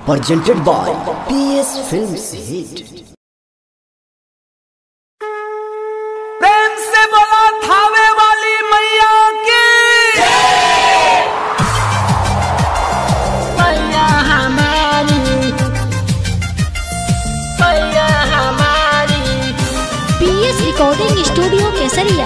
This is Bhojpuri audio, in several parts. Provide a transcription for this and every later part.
presented by PS Films Hit. प्रेम से बोला थावे वाली मैया की मैया हमारी मैया हमारी PS recording studio Kesariya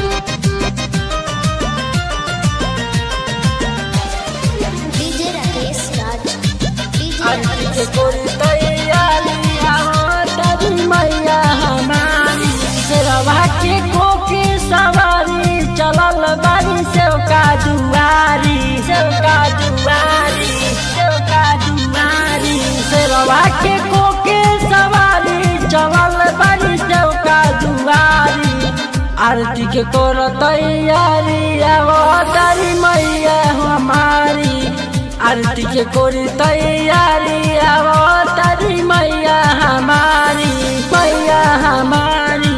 DJ Rakesh Raj Aarti के कोरी तैयारिया तेरी मैया हमारी शेरवा के कोके सवारी चलल बारी सेव का दुआरी सेव का दुआरी सेव का दुआरी शेरवा के कोके सवारी चलल बारी सेव का दुआरी आरती के कोर तैयारी आवो तारी मैया हमारी आरती के कोरी तैयारी आवो तारी मैया हमारी मैया हमारी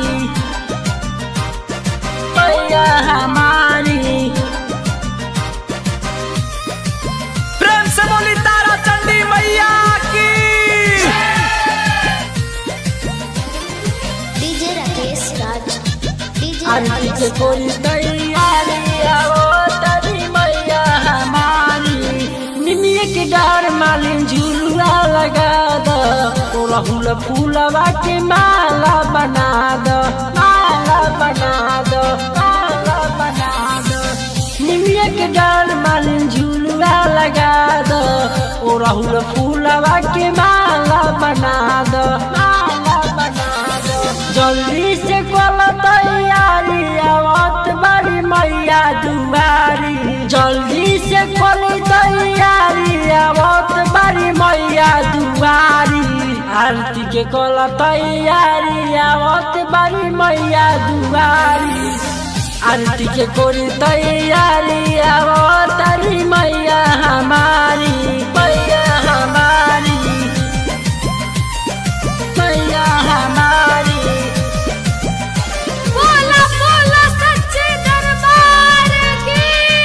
मैया हमारी प्रेम से बोली तारा चंडी मैया की डीजे राकेश राज डीजे आरती के कोरी तैयारी आवो तारी मैया हमारी निमिया के डार मालिन झुलुआ लगा दो ओ रहुल फूलवा के माला बना दो माला बना दो माला बना दो निमिया के डार मालिन झुलुआ लगा दो ओ रहुल फूलवा के माला बना दो माला बना दो जल्दी से कल तैयारी आवत बड़ी मैया दुआरी जल्दी से कल तैयारी आवत बड़ी मैया दुआरी आरती के कल तैयारी आवत बड़ी मैया दुआरी आरती के कोरी तैयारी आवत बड़ी मैया हमारी मैया हमारी मैया हमारी बोला बोला सच्चे दरबार की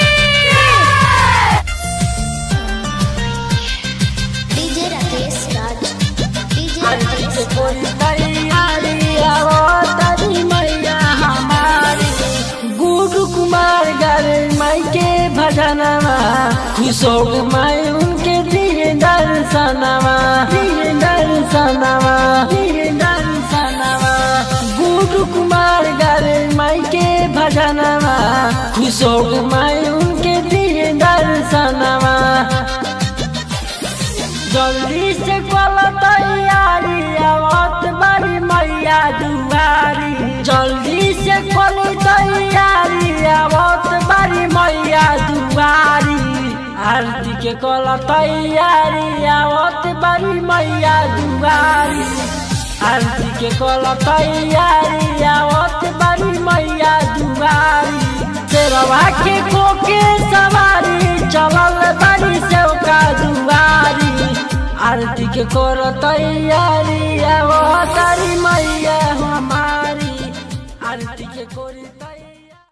डीजे राकेश राज डीजे आरती के कोरी तैयारी आवो तारी मैया हमारी गुरु कुमार गारे माई के भजनवा खुश हो गए माई उनके दिए दर्शनवा दिए दर्शनवा दिए दर्शनवा गुरु कुमार गारे माई के भजनवा खुश हो गए माई उनके दिए दर्शनवा जल्दी से कल तैयारी आवत बड़ी मैया दुआरी जल्दी से कल तैयारी आवत बड़ी मैया दुआरी आरती के कल तैयारी आवत बड़ी मैया दुआरी आरती के कल तैयारी आवत बड़ी मैया दुआरी शेरवा के कोके सवारी चलल बड़ी सेवका दुआरी आरती के कर तैयारी आवो तारी मैया हमारी आरती के कोरी